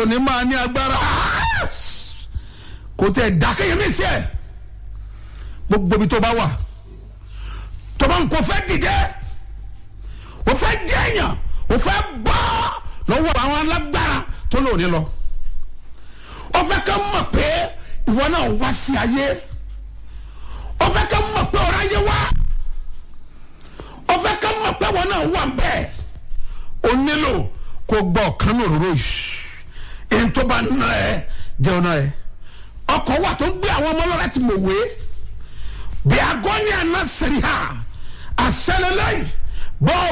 òní máa ní agbára kò tẹ̀ dákẹ́yẹ mí sí ẹ̀ gbogbo ibi tó bá wà tó bá ń kó fẹ́ dìde o fẹ́ jẹ́yàn o fẹ́ bọ́ lọ́wọ́ àwọn alágbára tó lóòní lọ o fẹ́ ká mọ̀ pé ìwọ náà wá sí ayé o fẹ́ ká mọ̀ pé ọ̀rọ̀ ayé wá o fẹ́ ká mọ̀ pé ìwọ náà wà bẹ́ẹ̀ o nílò kó gbọ́ ọ̀kan ní òróró yìí èyí tó bá ná ẹ jẹun náà ẹ ọkọ̀ wà tó ń gbé àwọn ọmọ ọlọ́rẹ́ ti mọ̀ wé bí agọ́ni àná sẹ́rí ha àṣẹlẹ̀ lẹ́yìn bọ́ọ̀.